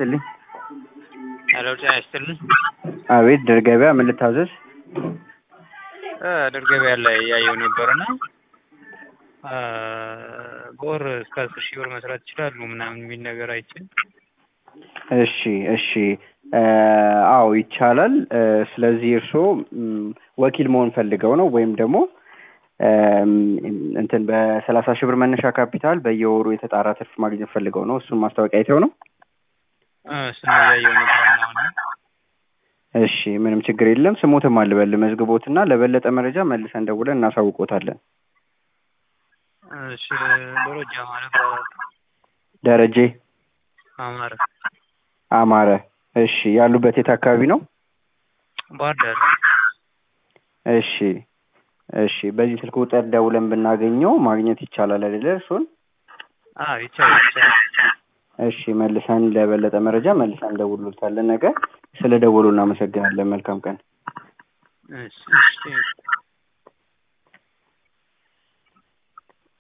ይስጥልኝ። ሄሎ ጤና ይስጥልኝ። አቤት ድር ገበያ ምን ልታዘዝ? እ ድር ገበያ ላይ እያየሁ ነበርና እ በወር እስከ አስር ሺህ ብር መስራት ይችላሉ ምናምን የሚል ነገር አይቼ እሺ እሺ እ አዎ ይቻላል። እ ስለዚህ እርስዎ ም፣ ወኪል መሆን ፈልገው ነው ወይም ደግሞ እም፣ እንትን በሰላሳ ሺህ ብር መነሻ ካፒታል በየወሩ የተጣራ ትርፍ ማግኘት ፈልገው ነው? እሱን ማስታወቂያ አይተው ነው? እ እሱን እያየሁ ነበር አሁን። እሺ ምንም ችግር የለም። ስሞትም አልበል መዝግቦትና ለበለጠ መረጃ መልሰን ደውለን እናሳውቆታለን። እሺ ደረጃ ማለት እባላለሁ። ደረጀ አማረ አማረ። እሺ ያሉበት የት አካባቢ ነው? ባህር ዳር። እሺ እሺ በዚህ ስልክ ቁጥር ደውለን ብናገኘው ማግኘት ይቻላል አይደለ እርሱን? አዎ ይቻላል ይቻላል። እሺ መልሰን ለበለጠ መረጃ መልሰን እንደውልሎታለን። ነገ ስለ ደወሉ እናመሰግናለን። መልካም ቀን። እሺ እሺ